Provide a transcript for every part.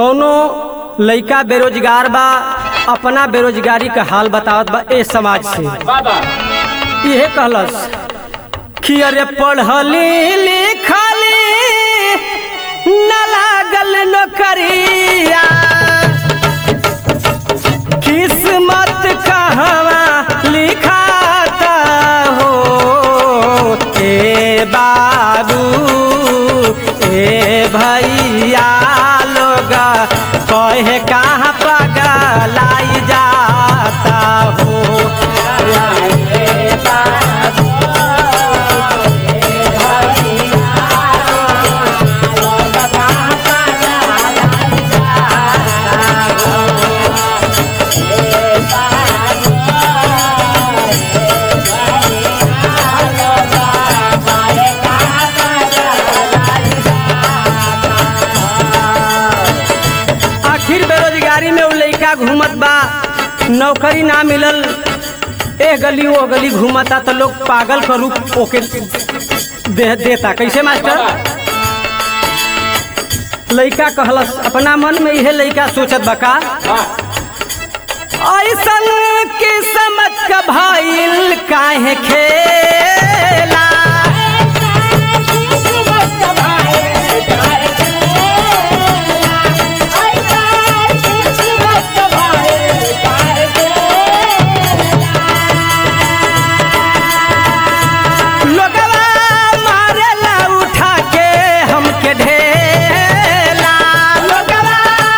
कौनो लइका बेरोजगार बा अपना बेरोजगारी का हाल बतावत बा ए समाज से बाबा इहे कहलस कि अरे पढ़ली लिखली न लागल नौकरिया किस्मत कहवा लिखाता हो ए बाबू ए भैया लोग कहे कहाँ पगलाई जाता हो आखिर बेरोजगारी में उ लइका घूमत बा नौकरी ना मिलल ए गली वो गली घूमता तो लोग पागल का रूप ओके दे देता कैसे मास्टर लइका कहलस अपना मन में इहे लइका सोचत बा का ऐसन किस्मत का भइल काहे खेला लोगवा मारेला उठा के हमके ढेला लोगवा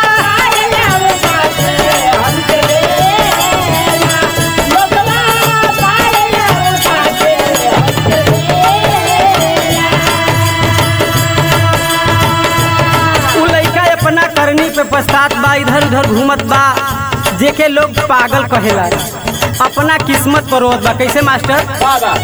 उ लइका अपना करनी पे पछतात बा इधर उधर घूमत बा जेके लोग पागल कहेला अपना किस्मत पर रोत बा कैसे मास्टर बाबा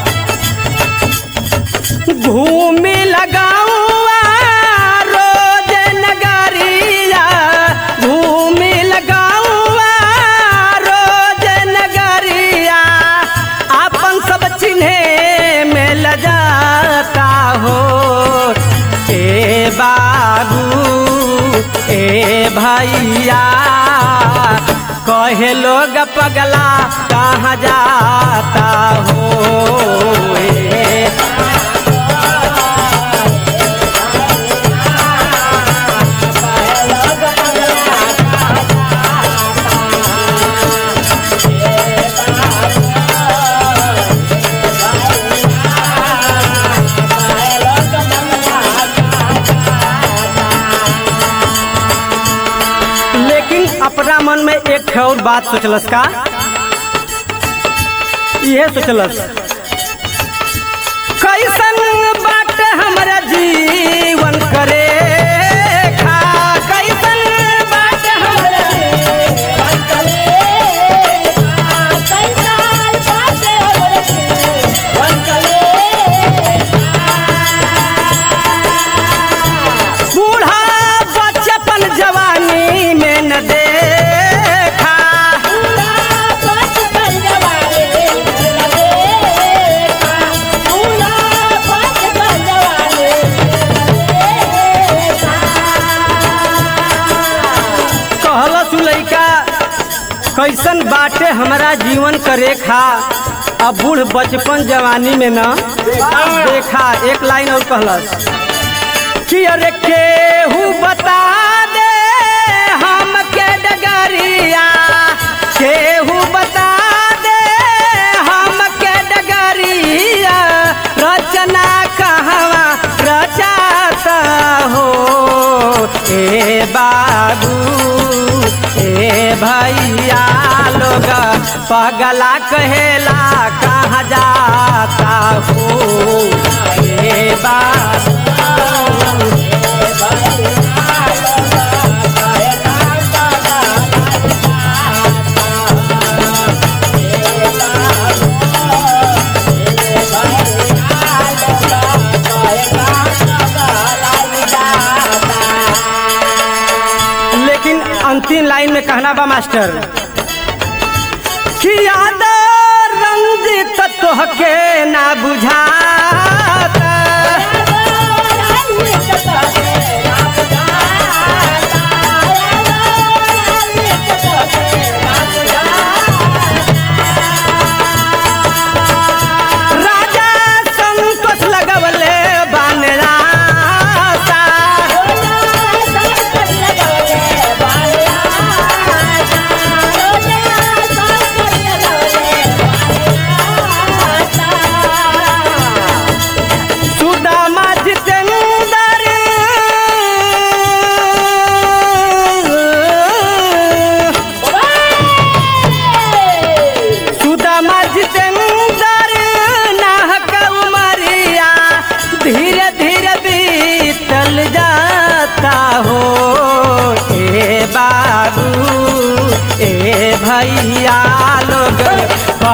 घूमी लगाऊआ रोज नगरिया घूमी लगाऊआ रोज नगरिया अपन सब चिन्हे में लजाता हो ए बाबू ए भैया कहे लोग पगला कहाँ जाता हो ए लेकिन अपना मन में एक ठे और बात सोचलस का यह सोचलस कैसन बात हमरा जीवन करे खा कैसन बात हमरा बूढ़ा बचपन जवानी में न देखा कहलस उ लइका कैसन बाटे हमारा जीवन करे खा अब बूढ़ बचपन जवानी में न देखा एक लाइन और कहलस कि अरे केहू बता दे हम के डगरिया केहू बता दे हम के डगरिया रचना कहवा रचाता हो ए बाबू ए भैया लोग पगला कहेला कहाँ जाता हो ए बाबू लेकिन अंतिम लाइन में कहना बा मास्टर कि याद रंजित तोहके ना बुझाता Yeah.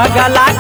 पगला